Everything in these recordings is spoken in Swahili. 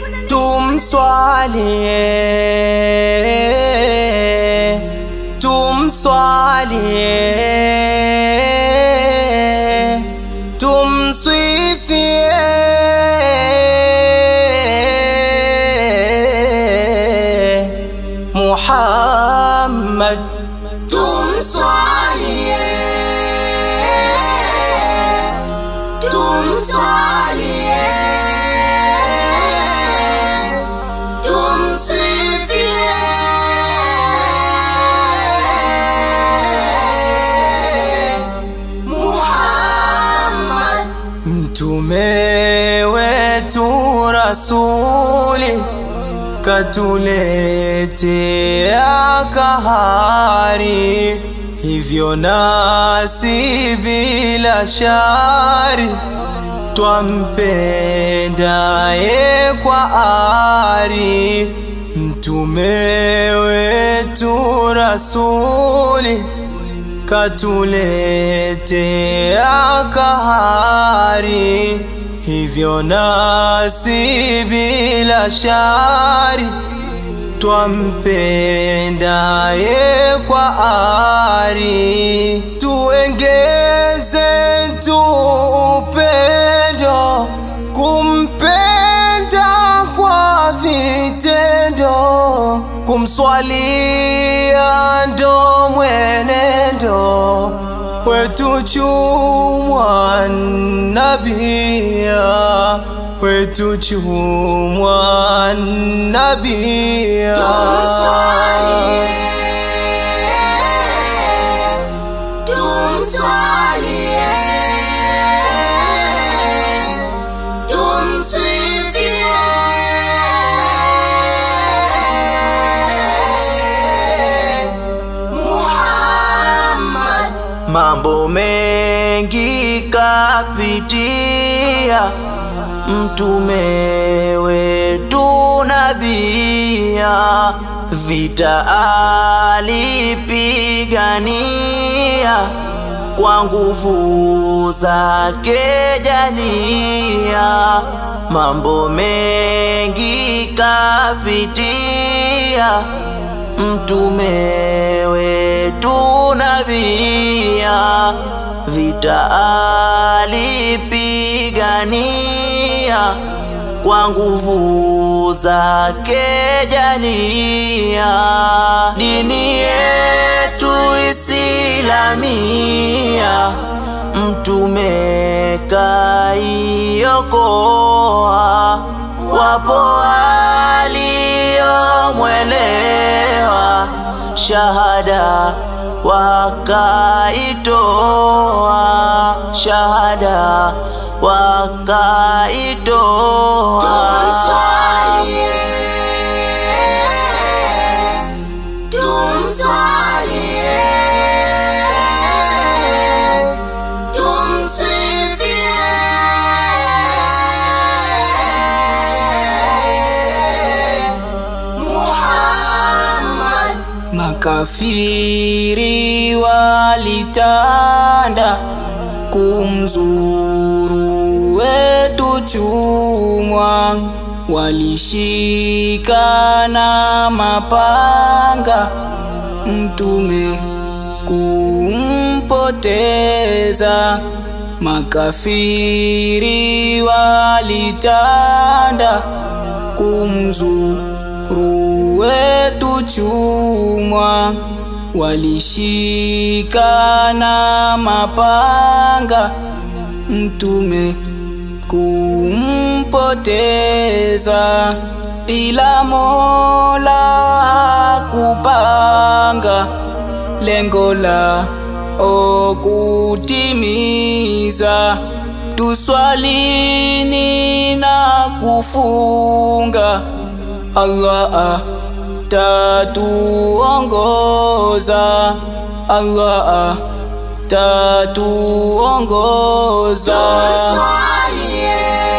tumswalie tumswalie tumswifie Muhammad tumswalie tumswalie tumsifie Muhammad Mtume wetu rasuli katuletea kahari, hivyo nasi bila shari twampendaye kwa ari. Mtume wetu rasuli katuletea kahari, hivyo nasi bila shari twampendaye kwa ari. Tuengeze tu upendo kumpenda kwa vitendo, kumswalia ndo mwenendo wetu chumwa nabia wetu chumwa nabia tumswalie tumsifie Muhammad mambo mengi kapitia mtume wetu nabia vita alipigania kwa nguvu zake jalia mambo mengi kapitia mtume wetu nabia vita alipigania kwa nguvu zake jalia dini yetu islamia mtume kaiokoa wapo waliomwelewa shahada wakaitoa shahada wakaitoa tumswalie tumswalie tumsifie Muhammad Makafiri walitanda kumzuru wetu chumwa, walishika na mapanga mtume kumpoteza. Makafiri walitanda kumzuru wetu chumwa, walishika na mapanga mtume kumpoteza, ila Mola kupanga lengo la okutimiza tuswalini na kufunga Allah tatuongoza Allah tatuongoza tumswalie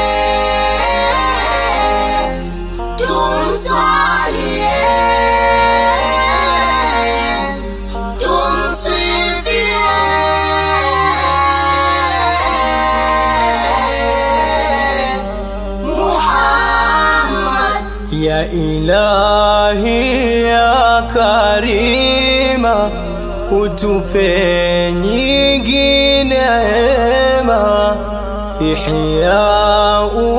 tumswalie tumsifie Muhammad ya ilahi ya karima utupe nyingine ema ihya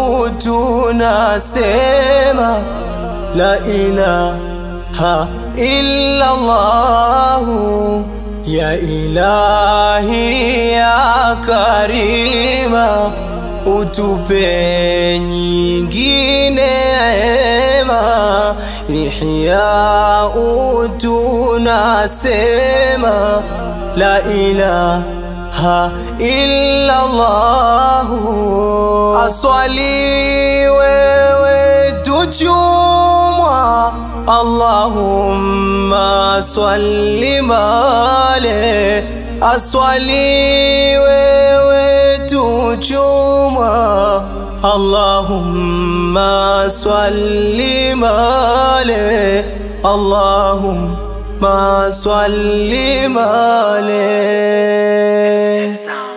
utunasema la ilaha illa Allahu ya ilahi ya karima utupe nyingine ema ihya utunasema la ilaha illa Allahu aswali wewe tuchumwa Allahumma swalli male aswali wewe tuchumwa Allahumma swalli male Allahumma swalli male